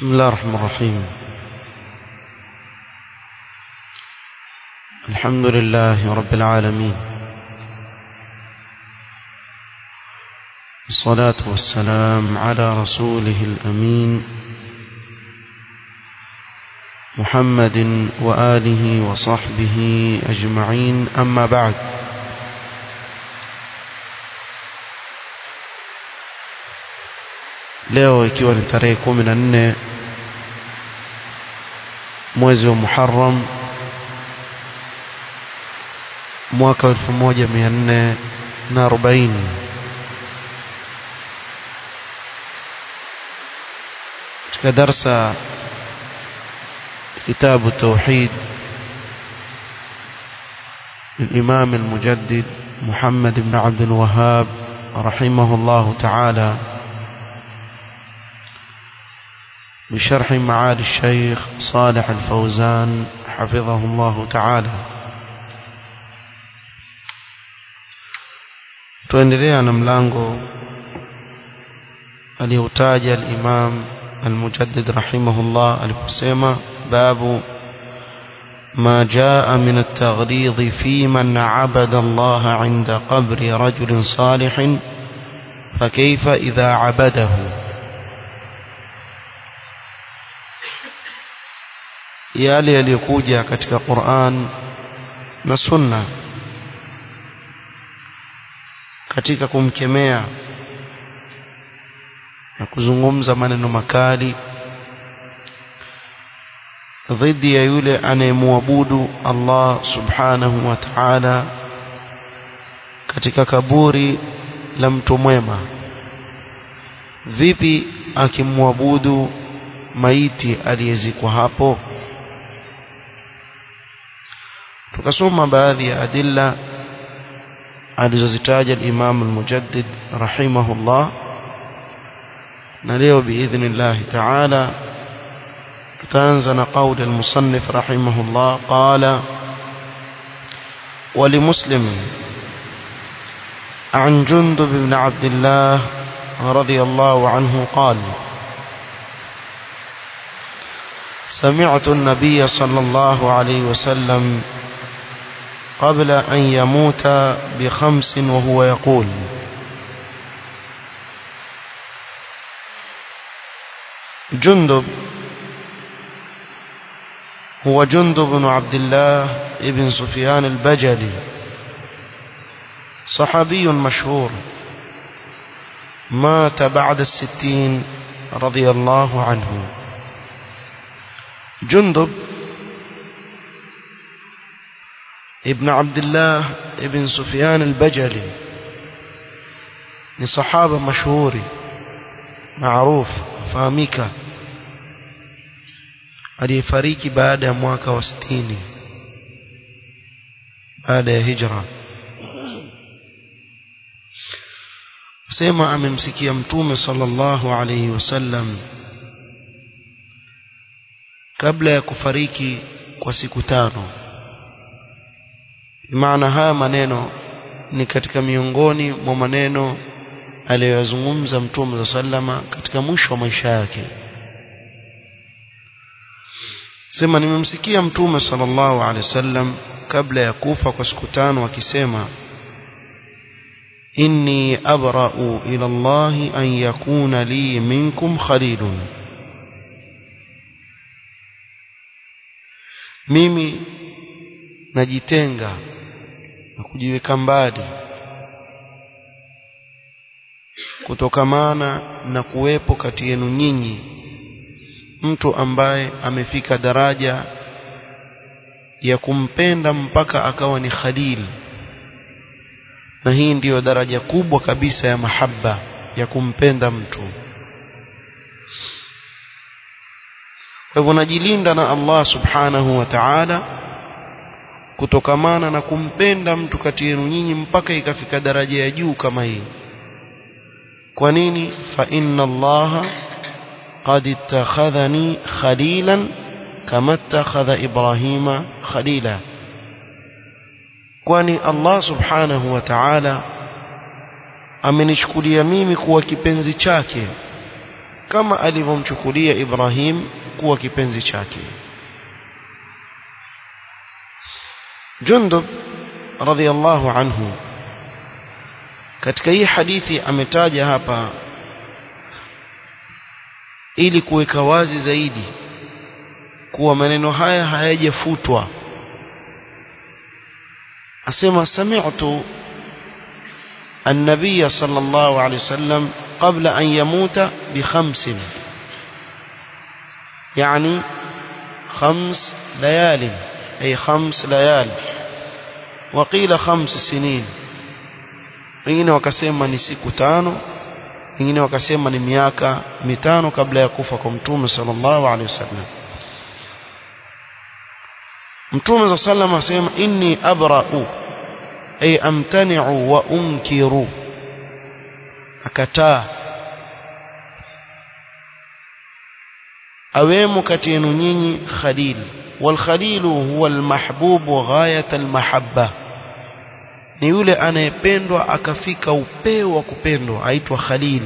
بسم الله الرحمن الرحيم الحمد لله رب العالمين الصلاة والسلام على رسوله الأمين محمد وآله وصحبه أجمعين أما بعد leo ikiwa ni tarehe kumi na nne mwezi wa Muharram mwaka wa elfu moja mia nne na arobaini katika darsa kitabu tauhid الإمام المجدد محمد بن عبد الوهاب رحمه الله تعالى بشرح معالي الشيخ صالح الفوزان حفظه الله تعالى tuendelea na mlango aliyotaja al-Imam al-Mujaddid rahimahullah aliposema babu ما جاء من التغليظ في من عبد الله عند قبر رجل صالح فكيف إذا عبده yale yaliyokuja katika Qur'an na Sunna katika kumkemea na kuzungumza maneno makali dhidi ya yule anayemwabudu Allah subhanahu wa ta'ala katika kaburi la mtu mwema vipi akimwabudu maiti aliyezikwa hapo tukasoma baadhi ya adilla alizozitaja al-Imam al-Mujaddid rahimahullah na leo biidhnillah ta'ala tutaanza na qauli al-musannif rahimahullah qala ولمسلم عن جندب بن عبد الله رضي الله عنه قال سمعت النبي صلى الله عليه وسلم قبل أن يموت بخمس وهو يقول جندب هو جندب بن عبد الله ابن سفيان البجلي صحابي مشهور مات بعد الستين رضي الله عنه جندب ابن عبد الله ابن سفيان البجلي ni sahaba mashuhuri maarufu fahamika aliyefariki baada ya mwaka wa 60 baada ya hijra sema amemsikia mtume sallallahu alayhi wasallam kabla ya kufariki kwa siku tano maana haya maneno ni katika miongoni mwa maneno aliyoyazungumza mtume sallama katika mwisho wa maisha yake sema nimemsikia mtume sallallahu alaihi wasallam kabla ya kufa kwa siku tano akisema inni abra'u ila Allah an yakuna li minkum khalilun mimi najitenga na kujiweka mbali kutokamana na kuwepo kati yenu nyinyi mtu ambaye amefika daraja ya kumpenda mpaka akawa ni khalil na hii ndiyo daraja kubwa kabisa ya mahaba ya kumpenda mtu kwa hivyo najilinda na Allah subhanahu wa ta'ala kutokamana na kumpenda mtu kati yenu nyinyi mpaka ikafika daraja ya juu kama hii kwa nini fa inna allaha qad ittakhadhani khalilan kama ittakhadha ibrahima khalila kwani Allah subhanahu wa ta'ala amenichukulia mimi kuwa kipenzi chake kama alivyomchukulia Ibrahim kuwa kipenzi chake Jundub radhiallahu anhu katika hii hadithi ametaja hapa ili kuweka wazi zaidi kuwa maneno haya hayajafutwa asema sami'tu النبي صلى الله عليه وسلم قبل أن يموت بخمس يعني خمس ليال أي خمس ليال وقيل خمس سنين wengine wakasema ni siku tano wengine wakasema ni miaka mitano kabla ya kufa kwa mtume sallallahu alaihi wasallam mtume sallallahu asema inni abra'u ay amtani'u wa unkiru akataa awemo kati yenu nyinyi khalil wal khalilu huwa al mahbubu ghayat al mahabba ni yule anayependwa akafika upeo wa kupendwa aitwa khalil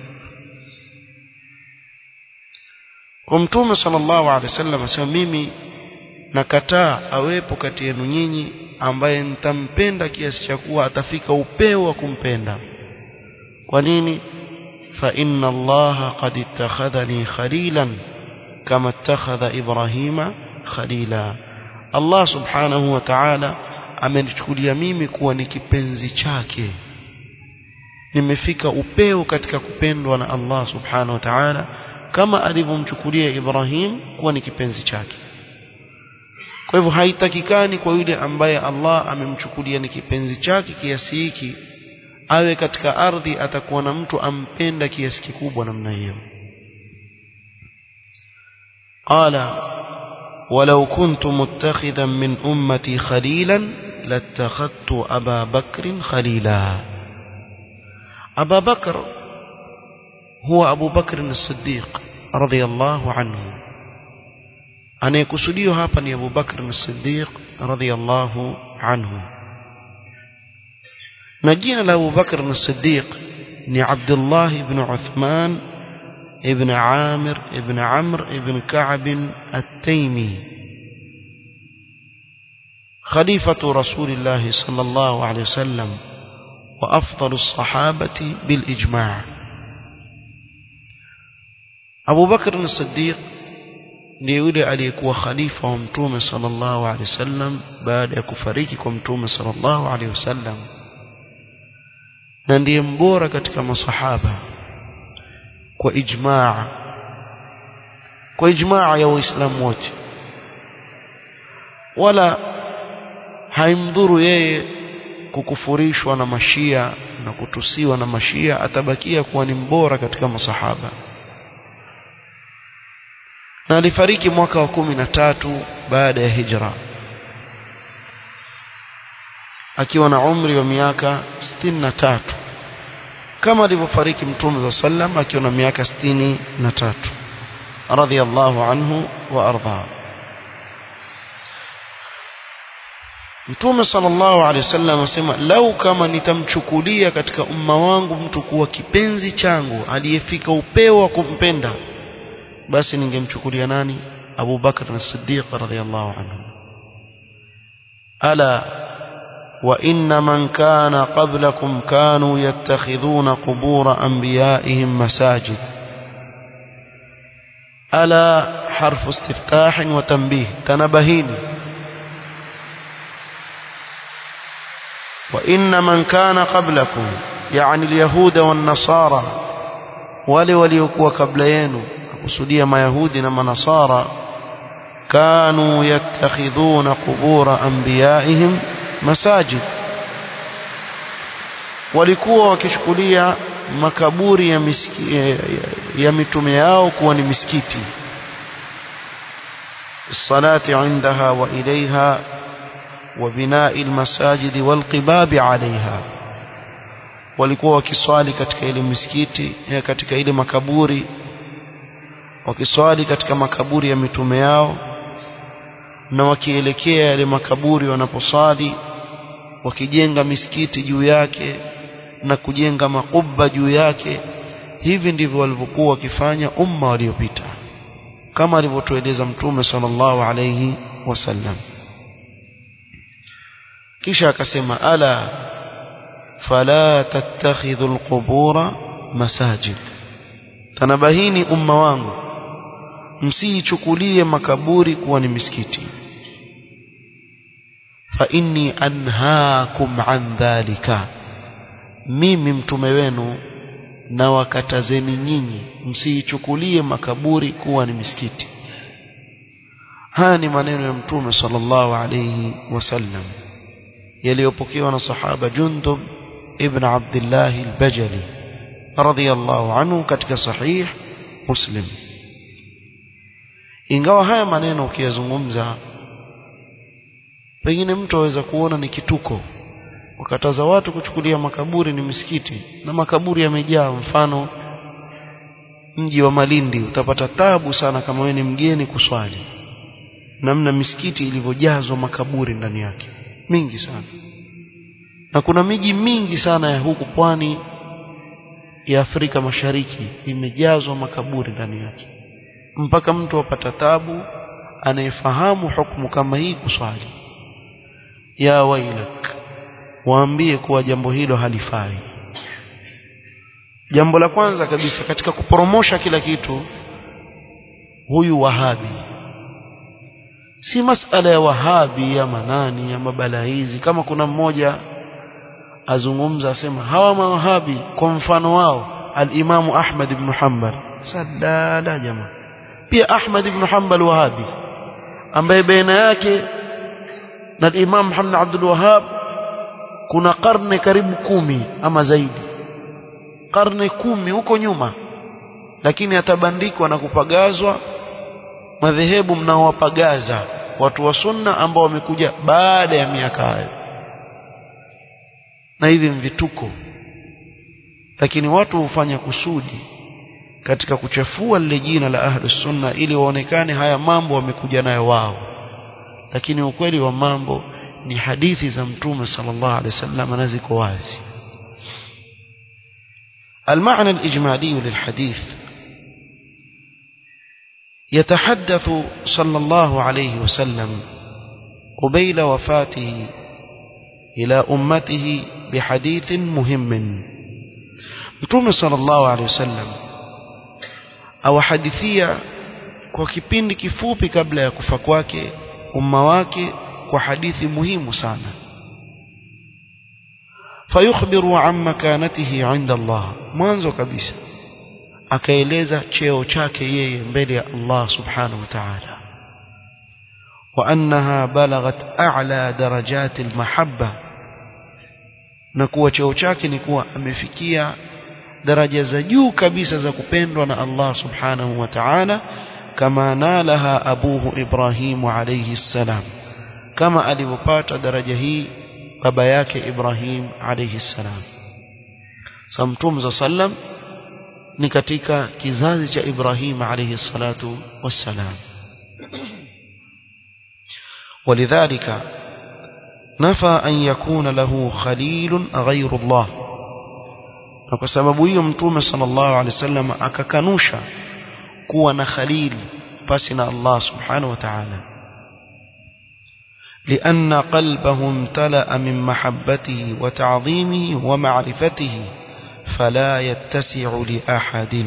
kwa mtume sallallahu alaihi wasallam asema mimi nakataa awepo kati yenu nyinyi ambaye nitampenda kiasi cha kuwa atafika upeo wa kumpenda kwa nini fa inna allaha qad ittakhadhani khalilan kama ittakhadha ibrahima khalila allah subhanahu wa ta'ala amenichukulia mimi kuwa ni kipenzi chake nimefika upeo katika kupendwa na Allah subhanahu wa ta'ala kama alivyomchukulia Ibrahim kuwa ni kipenzi chake kwa hivyo haitakikani kwa yule ambaye Allah amemchukulia ni kipenzi chake kiasi hiki awe katika ardhi atakuwa na mtu ampenda kiasi kikubwa namna hiyo qala ولو كنت متخذا من أمتي خليلا لاتخذت أبا بكر خليلا أبا بكر هو أبو بكر الصديق رضي الله عنه أنا يكسديه هابا أبو بكر الصديق رضي الله عنه نجينا لأبو بكر الصديق ni عبد بن عثمان ابن عامر ابن عمرو ابن كعب التيمي خليفة رسول الله صلى الله عليه وسلم وأفضل الصحابة بالإجماع أبو بكر الصديق ليولي عليك وخليفة ومتوم صلى الله عليه وسلم بعد يكفريك ومتوم صلى الله عليه وسلم na ndiye mbora katika masahaba kwa ijmaa kwa ijmaa ya waislamu wote wala haimdhuru yeye kukufurishwa na mashia na kutusiwa na mashia atabakia kuwa ni mbora katika masahaba na alifariki mwaka wa kumi na tatu baada ya hijra akiwa na umri wa miaka sitini na tatu kama alivyofariki mtume za sallam akiwa na miaka sitini na tatu radhiallahu anhu wa ardha mtume sallallahu alaihi wasallam asema lau kama nitamchukulia katika umma wangu mtu kuwa kipenzi changu aliyefika upeo wa kumpenda basi ningemchukulia nani Abu Bakr as-Siddiq radhiyallahu anhu ala وإن من كان قبلكم كانوا يتخذون قبور أنبيائهم مساجد ألا حرف استفتاح وتنبيه تنبهين وإن من كان قبلكم يعني اليهود والنصارى wale waliokuwa kabla yenu kusudia mayahudi na manasara kanu yattakhidhuna qubura anbiyaihim masajid walikuwa wakichukulia makaburi ya, miski, ya, ya, ya mitume yao kuwa ni misikiti الصلاة عندها وإليها وبناء المساجد والقباب عليها walikuwa wakiswali katika ile misikiti katika ile makaburi wakiswali katika makaburi ya mitume yao na wakielekea yale makaburi wanaposali wakijenga misikiti juu yake na kujenga makuba juu yake hivi ndivyo walivyokuwa wakifanya umma waliopita kama alivyotueleza mtume sallallahu alayhi wasallam kisha akasema ala fala tattakhidhu alqubura masajid tanabahini umma wangu msiichukulie makaburi kuwa ni misikiti fa inni anhaakum an dhalika mimi mtume wenu na wakatazeni nyinyi msiichukulie makaburi kuwa ni misikiti haya ni maneno ya mtume sallallahu alayhi wasallam yaliyopokewa na sahaba Jundub ibn Abdullah al-Bajali radhiyallahu anhu katika sahih Muslim ingawa haya maneno ukiyazungumza pengine mtu aweza kuona ni kituko wakataza watu kuchukulia makaburi ni misikiti na makaburi yamejaa mfano mji wa Malindi utapata tabu sana kama wewe ni mgeni kuswali namna misikiti ilivyojazwa makaburi ndani yake mingi sana na kuna miji mingi sana ya huku pwani ya Afrika Mashariki imejazwa makaburi ndani yake mpaka mtu apata tabu anayefahamu hukumu kama hii kuswali ya wailak waambie kuwa jambo hilo halifai jambo la kwanza kabisa katika kuporomosha kila kitu huyu wahabi si masala ya wahabi ya manani ya mabala hizi kama kuna mmoja azungumza asema hawa mawahabi kwa mfano wao al-Imam Ahmad ibn Hanbal sadala jamaa pia Ahmad ibn Hanbal wahabi ambaye baina yake na Imam Muhammad Abdul Wahhab kuna karne karibu kumi ama zaidi karne kumi huko nyuma lakini atabandikwa na kupagazwa madhehebu mnaowapagaza watu wa sunna ambao wamekuja baada ya miaka hayo na hivi mvituko lakini watu hufanya kusudi katika kuchafua lile jina la ahlus sunna ili waonekane haya mambo wamekuja nayo wao lakini ukweli wa mambo ni hadithi za mtume sallallahu alaihi wasallam na ziko wazi المعنى الإجمالي للحديث يتحدث صلى الله عليه وسلم قبيل وفاته إلى أمته بحديث مهم متوم صلى الله عليه وسلم أو حديثية kwa kipindi kifupi kabla ya kufa kwake umma wake kwa hadithi muhimu sana fayukhbiru an makanatihi inda Allah mwanzo kabisa akaeleza cheo chake yeye mbele ya Allah subhanahu wa ta'ala wa annaha balaghat a'la darajati almahabba na kuwa cheo chake ni kuwa amefikia daraja za juu kabisa za kupendwa na Allah subhanahu wa ta'ala kama nalaha abuhu Ibrahim alayhi salam kama alivyopata daraja hii baba yake Ibrahim alayhi salam sa mtume sallam ni katika kizazi cha Ibrahim alayhi salatu wassalam ولذلك نفى أن يكون له خليل غير الله na kwa sababu hiyo mtume sallallahu alaihi wasallam akakanusha kuwa na khalil pasi na Allah subhanahu wa ta'ala لأن قلبه امتلأ من محبته وتعظيمه ومعرفته فلا يتسع لأحد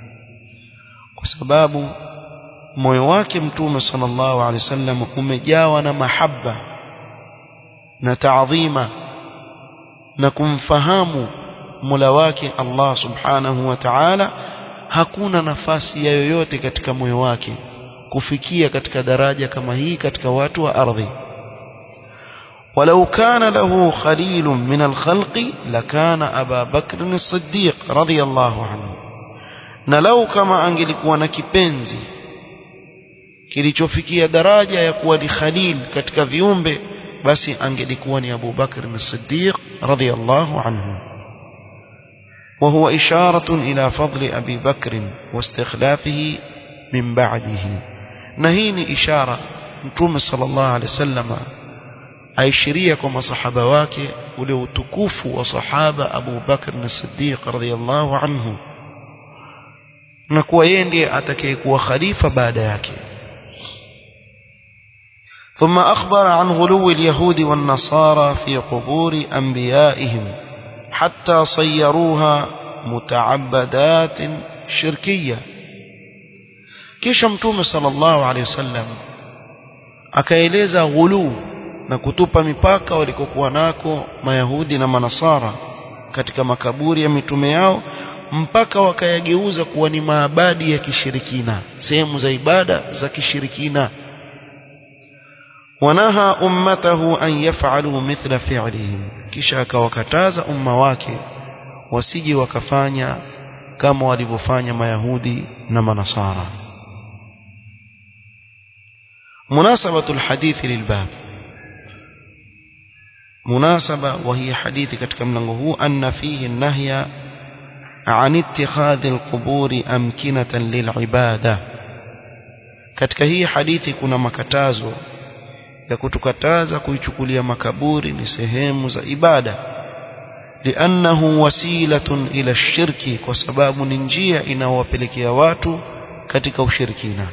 وسباب moyo wake mtume sallallahu alaihi wasallam umejawa na mahaba na taadhima na kumfahamu Mola wake Allah subhanahu wa ta'ala hakuna nafasi ya yoyote katika moyo wake kufikia katika daraja kama hii katika watu wa ardhi ولو كان له خليل من الخلق لكان أبا بكر الصديق رضي الله عنه نلو كما angelikuwa na kipenzi kilichofikia daraja ya kuwa ni khalil katika viumbe basi angelikuwa ni Abu Bakr as-Siddiq radiyallahu anhu وهو إشارة إلى فضل أبي بكر واستخلافه من بعده نهيني إشارة متوم صلى الله عليه وسلم aishiria kwa masahaba wake ule utukufu wa sahaba Abu Bakr as-Siddiq radhiyallahu anhu na kuwa yeye ndiye atakayekuwa khalifa baada yake ثم أخبر عن غلو اليهود والنصارى في قبور أنبيائهم حتى صيروها متعبدات شركية kisha mtume sallallahu alaihi wasallam akaeleza ghuluu na kutupa mipaka walikokuwa nako mayahudi na manasara katika makaburi ya mitume yao mpaka wakayageuza kuwa ni maabadi ya kishirikina sehemu za ibada za kishirikina wanaha ummatahu an yaf'alu mithla fi'lihim kisha akawakataza umma wake wasije wakafanya kama walivyofanya mayahudi na manasara مناسبة الحديث للباب مناسبة وهي حديث katika mlango huu أن فيه النهي عن اتخاذ القبور أمكنة للعبادة katika hii hadithi kuna makatazo ya kutukataza kuichukulia makaburi ni sehemu za ibada liannahu wasilatun ila shirki kwa sababu ni njia inayowapelekea watu katika ushirikina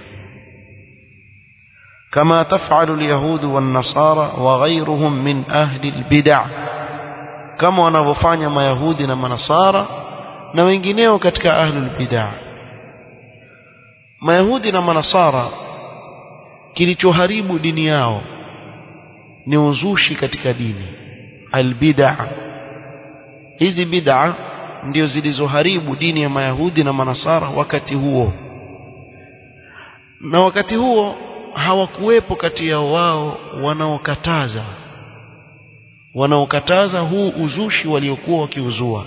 كما تفعل اليهود والنصارى وغيرهم من أهل البدع كما wanavyofanya mayahudi na manasara na wengineo katika ahlul bid'ah mayahudi na manasara kilichoharibu dini yao ni uzushi katika dini albid'a hizi bid'a ndio zilizoharibu dini ya mayahudi na manasara wakati huo na wakati huo hawakuwepo kati ya wao wanaokataza wanaokataza huu uzushi waliokuwa wakiuzua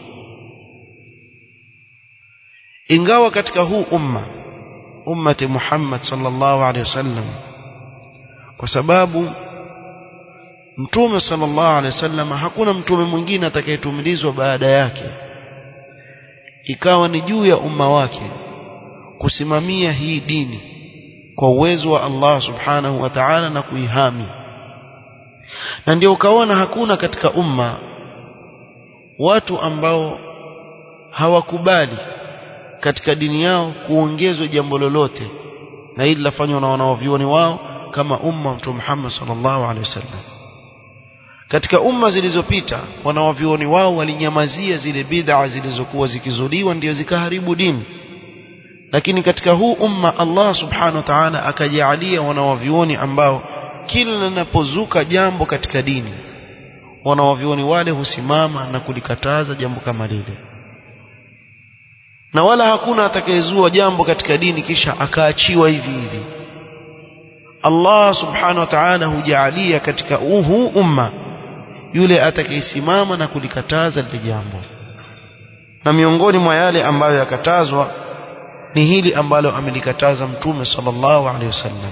ingawa katika huu umma ummati Muhammad sallallahu alaihi wasallam kwa sababu mtume sallallahu alaihi wasallam hakuna mtume mwingine atakayetumilizwa baada yake ikawa ni juu ya umma wake kusimamia hii dini kwa uwezo wa Allah subhanahu wa ta'ala na kuihami na ndio ukaona hakuna katika umma watu ambao hawakubali katika dini yao kuongezwa jambo lolote na hili lafanywa na wanaovioni wao kama umma mtume Muhammad sallallahu alaihi wasallam katika umma zilizopita wanaovioni wao walinyamazia zile bid'a zilizokuwa zikizuliwa ndio zikaharibu dini lakini katika huu umma Allah subhanahu wa ta'ala akajaalia wanawavioni ambao kila linapozuka jambo katika dini wanawavioni wale husimama na kulikataza jambo kama lile na wala hakuna atakayezua jambo katika dini kisha akaachiwa hivi hivi Allah subhanahu wa ta'ala hujaalia katika huu umma yule atakayesimama na kulikataza lile jambo na miongoni mwa yale ambayo yakatazwa ni hili ambalo amelikataza mtume sallallahu alaihi wasallam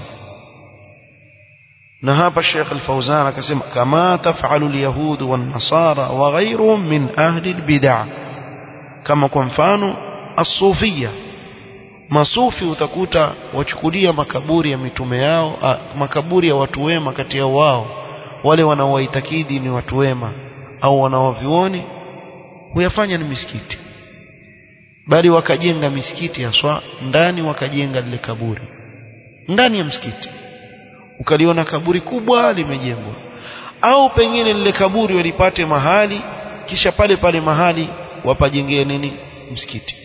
na hapa Sheikh Al-Fauzan akasema kama taf'alu al-yahud wan-nasara wa ghayruhum min ahli al-bid'ah kama kwa mfano as-sufia masufi utakuta wachukulia makaburi ya mitume yao a, makaburi ya watu wema kati ya wao wale wanaowaitakidi ni watu wema au wanaovioni huyafanya ni misikiti bali wakajenga misikiti haswa ndani wakajenga lile kaburi ndani ya msikiti ukaliona kaburi kubwa limejengwa au pengine lile kaburi walipate mahali kisha pale pale mahali wapajengee nini msikiti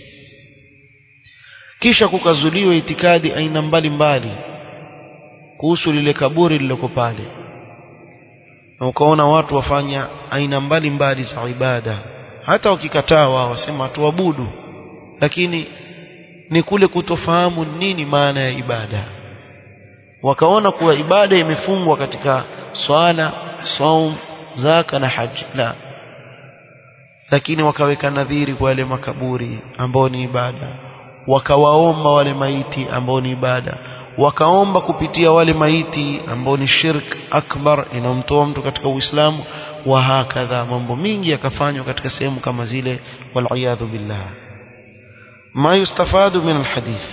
kisha kukazuliwa itikadi aina mbalimbali kuhusu lile kaburi lililoko pale na ukaona watu wafanya aina mbalimbali za ibada hata wakikataa wao wasema tuabudu lakini ni kule kutofahamu nini maana ya ibada wakaona kuwa ibada imefungwa katika swala saum zaka na haji la lakini wakaweka nadhiri kwa wale makaburi ambao ni ibada wakawaomba wale maiti ambao ni ibada wakaomba kupitia wale maiti ambao ni shirk akbar inamtoa mtu katika uislamu wa hakadha mambo mingi yakafanywa katika sehemu kama zile wal billah ما يستفاد من الحديث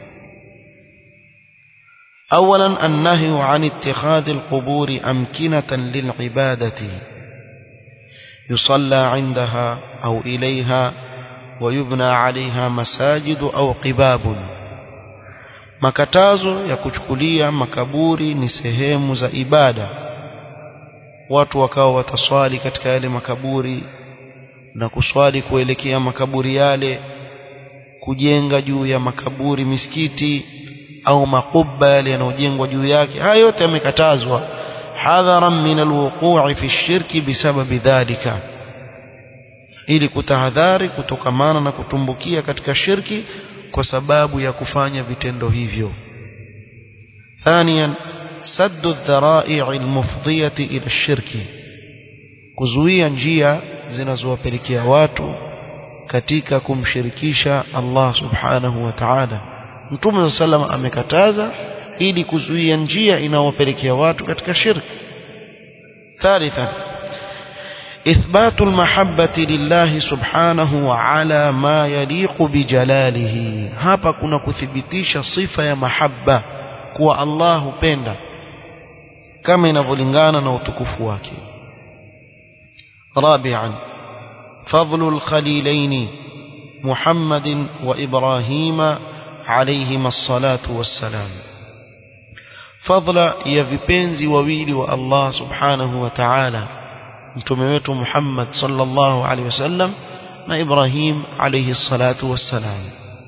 أولا النهي عن اتخاذ القبور أمكنة للعبادة يصلى عندها أو إليها ويبنى عليها مساجد أو قباب makatazo ya kuchukulia makaburi ni sehemu za ibada watu wakawa wataswali katika yale makaburi na kuswali kuelekea makaburi yale kujenga juu ya makaburi misikiti au makubba yale yanayojengwa juu yake haya yote yamekatazwa hadharan min alwuqu'i fi shirki bisababi dhalika ili kutahadhari kutokamana na kutumbukia katika shirki kwa sababu ya kufanya vitendo hivyo ثانيا سد الذرائع المفضية إلى الشرك kuzuia njia zinazowapelekea watu katika kumshirikisha Allah subhanahu wa ta'ala Mtume sallam amekataza ili kuzuia njia inayowapelekea watu katika shirki ثالثا إثبات المحبة لله سبحانه وعلى ما يليق بجلاله hapa kuna kuthibitisha sifa ya mahabba kuwa Allah hupenda kama inavyolingana na utukufu wake رابعا فضل الخليلين محمد وإبراهيم عليهما الصلاة والسلام فضل يا vipenzi wawili wa Allah subhanahu wa ta'ala mtume wetu Muhammad sallallahu alaihi wasallam na Ibrahim alayhi salatu wassalam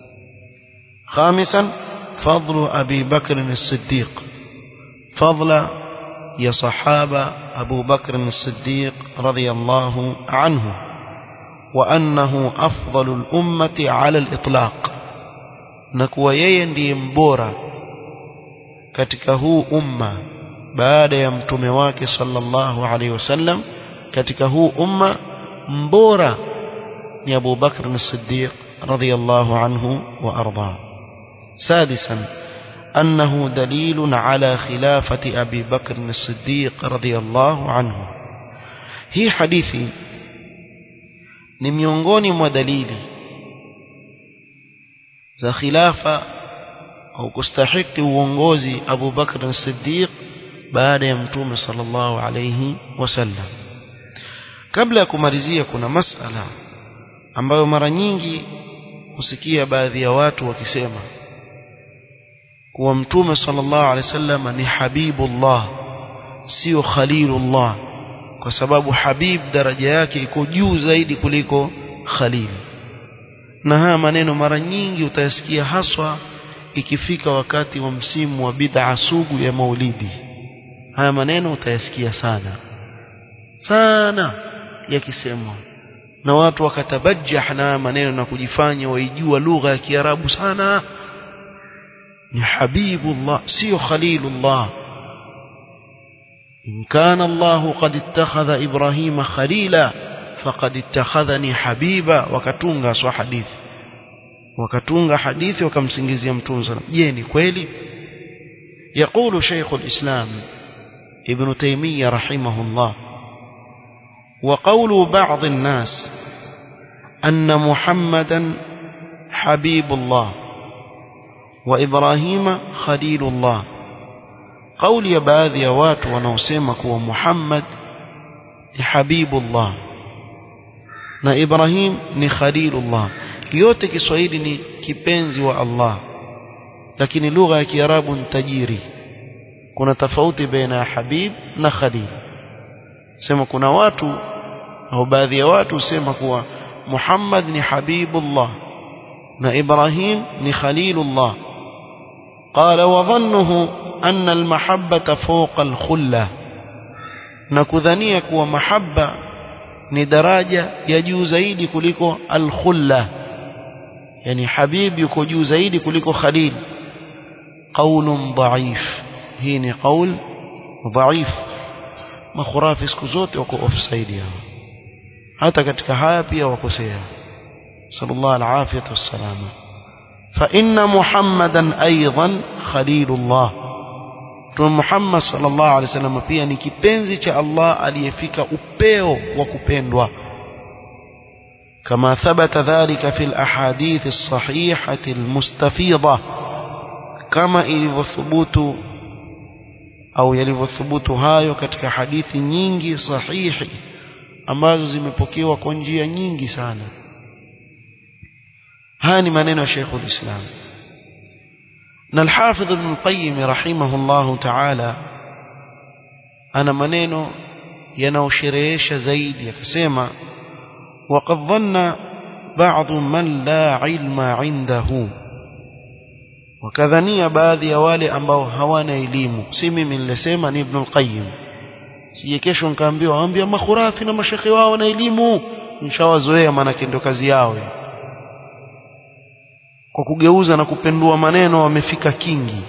خامسا فضل أبي بكر الصديق فضل يا صحابة أبو بكر الصديق رضي الله عنه وأنه أفضل الأمة على الإطلاق نكوى يندي مبورا katika huu umma baada ya mtume wake sallallahu alaihi wasallam katika huu umma mbora ni Abu Bakr as-Siddiq radiyallahu anhu wa arda سادسا أنه دليل على خلافة أبي بكر الصديق رضي الله عنه هي حديثي ni miongoni mwa dalili za khilafa au kustahiki uongozi Abu Bakr as-Siddiq baada ya mtume sallallahu alayhi wasallam kabla ya kumalizia kuna masala ambayo mara nyingi husikia baadhi ya watu wakisema kuwa mtume sallallahu alaihi wasallam ni habibullah sio khalilullah kwa sababu habib daraja yake iko juu zaidi kuliko khalil na haya maneno mara nyingi utayasikia haswa ikifika wakati wa msimu wa bid'a sugu ya maulidi haya maneno utayasikia sana sana yakisemwa na watu wakatabajjah na maneno na kujifanya waijua lugha ya Kiarabu sana ni habibullah sio khalilullah in kana Allah qad ittakhadha Ibrahima khalila faqad ittakhadhani habiba wakatunga swa hadithi wakatunga hadithi wakamsingizia mtume sallam je ni kweli يقول شيخ الإسلام ابن تيمية رحمه الله وقول بعض الناس أن محمدا حبيب الله وإبراهيم خليل الله قول يا baadhi ya watu wanaosema kuwa Muhammad ni habibullah na Ibrahim ni khalilullah yote Kiswahili ni kipenzi wa Allah lakini lugha ya Kiarabu ni tajiri kuna tofauti baina ya habib na khalil sema kuna watu au baadhi ya watu husema kuwa Muhammad ni habibullah na Ibrahim ni khalilullah قال وظنه أن المحبة فوق الخلة نكذنيك ومحبة ندراجة يجو زيد كلكو الخلة يعني حبيب يكو جو زيد كلكو خليل قول ضعيف هيني قول ضعيف makhurafi siku zote wako offside yao hata katika haya pia wakosea sallallahu alafiyatu wassalama fa inna muhammadan aidan khalilullah Mtume Muhammad sallallahu alaihi wasallam pia ni kipenzi cha Allah aliyefika upeo wa kupendwa كما ثبت ذلك في الأحاديث الصحيحة المستفيضة كما ilivyothubut au yalivyothubutu hayo katika hadithi nyingi sahihi ambazo zimepokewa kwa njia nyingi sana haya ni maneno ya Sheikh ulislam na al-Hafidh Ibn Qayyim rahimahullahu ta'ala ana maneno yanaosherehesha zaidi akasema وقد ظن بعض من لا علم عنده wakadhania baadhi ya wale ambao hawana elimu si mimi nilisema ni Ibn al-Qayyim sije kesho nikaambiwa ambia makhurafi na mashekhe wao na elimu nishawazoea maana ndio kazi yao kwa kugeuza na kupendua maneno wamefika kingi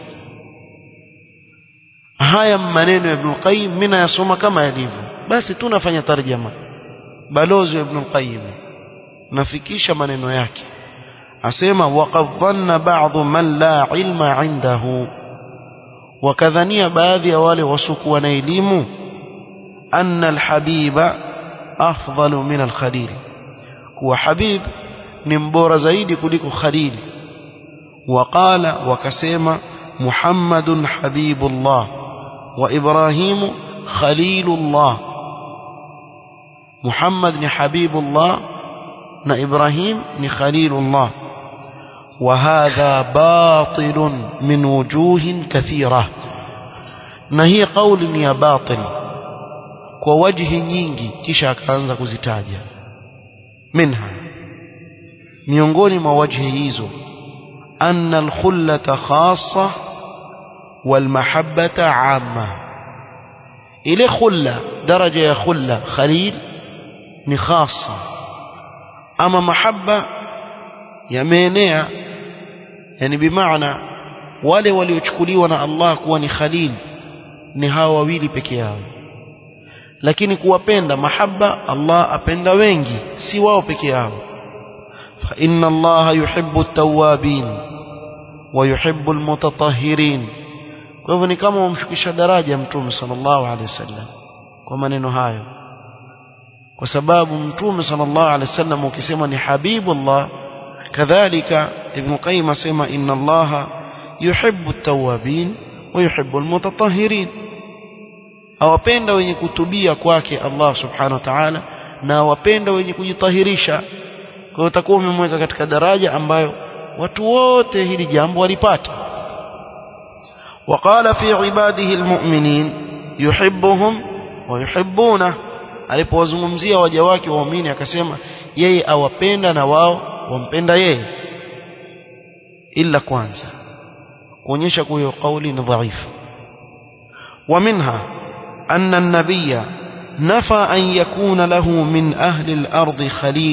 haya maneno ya Ibn al-Qayyim mimi nayasoma kama yalivyo basi tunafanya tarjama balozi wa Ibn al-Qayyim nafikisha maneno yake asema waqad dhanna ba'dhu man la ilma indahu wakadhania baadhi ya wale wasokuwa na elimu anna alhabiba afdalu min alkhalil kuwa habib ni mbora zaidi kuliko khalil waqala wakasema muhammadun habibullah wa ibrahimu khalilullah muhammad ni habibullah na ibrahim ni khalilullah وهذا باطل من وجوه كثيرة na hii kauli ni ya batil kwa wajhi nyingi kisha akaanza kuzitaja minha miongoni mwa wajhi hizo anna alkhullata khassa walmahabbata amma ile khulla daraja ya khulla khalil ni khassa ama mahabba yameenea yani bimaana wale waliochukuliwa na Allah kuwa ni khalil ni hawa wawili peke yao lakini kuwapenda mahaba Allah apenda wengi si wao peke yao fa inna Allah yuhibbu at-tawwabin wa yuhibbu al-mutatahhirin kwa hivyo ni kama umshukisha daraja mtume sallallahu alaihi wasallam kwa maneno hayo kwa sababu mtume sallallahu alaihi wasallam ukisema ni habibullah kadhalika ibn qayyim asema inna allaha yuhibbu at-tawwabin wa yuhibbu al-mutatahhirin awapenda wenye kutubia kwake Allah subhanahu wa ta'ala na awapenda wenye kujitahirisha kwa hiyo utakuwa umemweka katika daraja ambayo watu wote hili jambo walipata وقال في عباده المؤمنين يحبهم ويحبونه alipowazungumzia waja wake waumini akasema yeye awapenda na wao wampenda yeye illa kwanza kuonyesha kwa hiyo kauli ni dhaifu ومنها أن النبي نفى أن يكون له من أهل الأرض خليل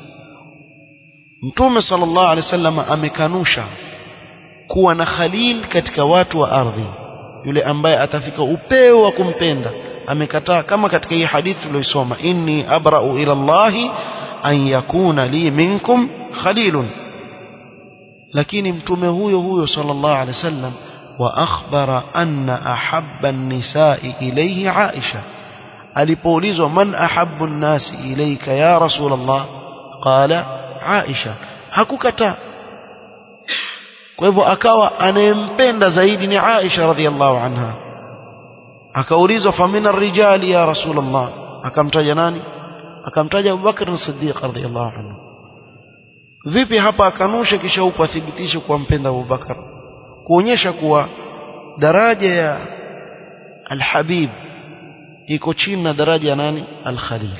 Mtume sallallahu alaihi wasallam amekanusha kuwa na khalil katika watu wa ardhi yule ambaye atafika upeo wa kumpenda amekataa kama katika hii hadithi tuliyosoma inni abra'u ila Allah an yakuna li minkum khalilun lakini mtume huyo huyo sallallahu alaihi wasallam wa akhbara anna ahabba an-nisa'i ilayhi Aisha alipoulizwa man ahabbu an-nasi ilayka ya rasulullah qala Aisha hakukataa kwa hivyo akawa anayempenda zaidi ni Aisha radhiallahu anha akaulizwa famina rijali ya rasulullah akamtaja nani akamtaja Abubakar as-Siddiq radhiallahu anhu vipi hapa akanusha kisha huko athibitishe kuwa mpenda Abubakar kuonyesha kuwa daraja ya al-Habib iko chini na daraja ya nani al-Khalil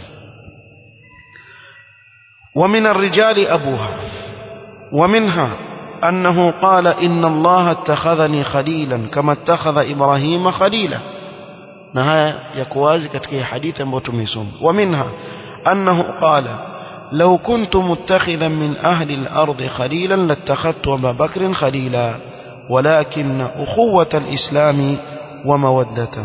ومن الرجال أبوها ومنها أنه قال إن الله اتخذني خليلا كما اتخذ إبراهيم خليلا نهاية يكوازي كتكي حديثا بوتميسون ومنها أنه قال لو كنت متخذا من أهل الأرض خليلا لاتخذت أبا بكر خليلا ولكن أخوة الإسلام ومودته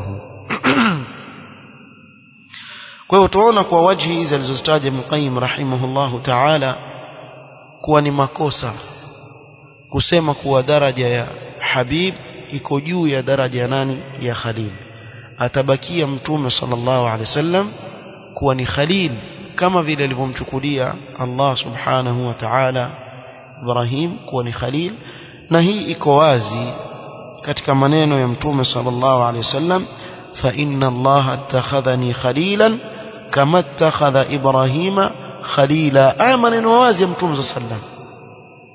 kwa hiyo tuona kwa wajhi hizi alizozitaja Muqayyim rahimahullahu ta'ala kuwa ni makosa kusema kuwa daraja ya Habib iko juu ya daraja ya nani ya Khalil atabakia mtume sallallahu alaihi wasallam kuwa ni Khalil kama vile alivyomchukulia Allah subhanahu wa ta'ala Ibrahim kuwa ni Khalil na hii iko wazi katika maneno ya mtume sallallahu alaihi wasallam fa inna Allah attakhadhani khalilan kama attakhadha Ibrahima khalila aya maneno wazi ya mtume sallallahu alaihi wasallam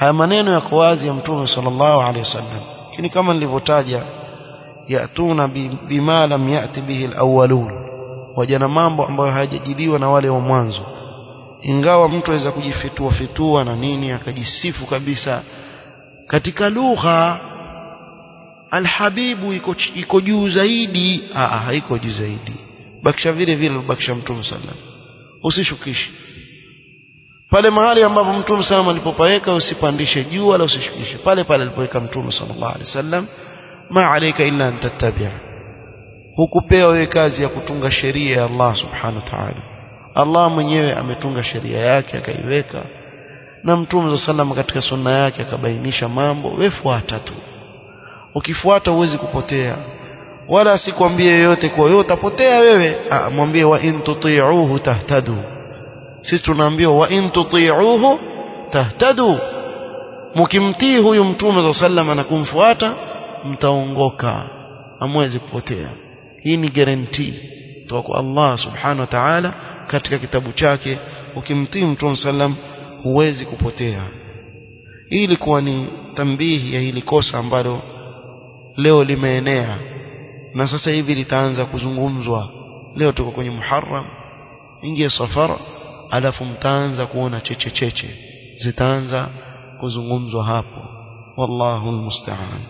haya maneno yako wazi ya mtume sallallahu alaihi wasallam lakini kama nilivyotaja yatuna bima lam yati bihi alawwalun waja na mambo ambayo hayajajiliwa na wale wa mwanzo ingawa mtu aweza kujifitua fitua na nini akajisifu kabisa katika lugha alhabibu iko iko juu zaidi ah haiko juu zaidi bakisha vile vile bakisha mtume sallam usishukishi pale mahali ambapo mtume sallam alipopaweka usipandishe juu wala usishukishe pale pale alipoweka mtume sallallahu alaihi wasallam ma alayka illa an tattabi'a hukupewa wewe kazi ya kutunga sheria ya Allah subhanahu wa ta'ala Allah mwenyewe ametunga sheria yake akaiweka na mtume sallam katika sunna yake akabainisha mambo wewe fuata tu ukifuata huwezi kupotea wala sikwambie yoyote kwa wewe utapotea wewe ah, mwambie wa in tuti'uhu tahtadu sisi tunaambiwa wa in tuti'uhu tahtadu mkimtii huyu mtume za sallam na kumfuata mtaongoka hamwezi kupotea hii ni guarantee kutoka kwa Allah subhanahu wa ta'ala katika kitabu chake ukimtii mtume sallam huwezi kupotea hii ilikuwa ni tambihi ya hili kosa ambalo leo limeenea na sasa hivi litaanza kuzungumzwa leo tuko kwenye Muharram ingie safara alafu mtaanza kuona cheche cheche zitaanza kuzungumzwa hapo wallahu almusta'an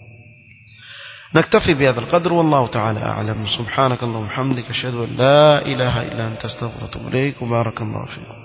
نكتفي بهذا القدر والله تعالى أعلم سبحانك اللهم وبحمدك أشهد أن لا إله إلا أنت استغفرك وأتوب إليك وبارك الله فيكم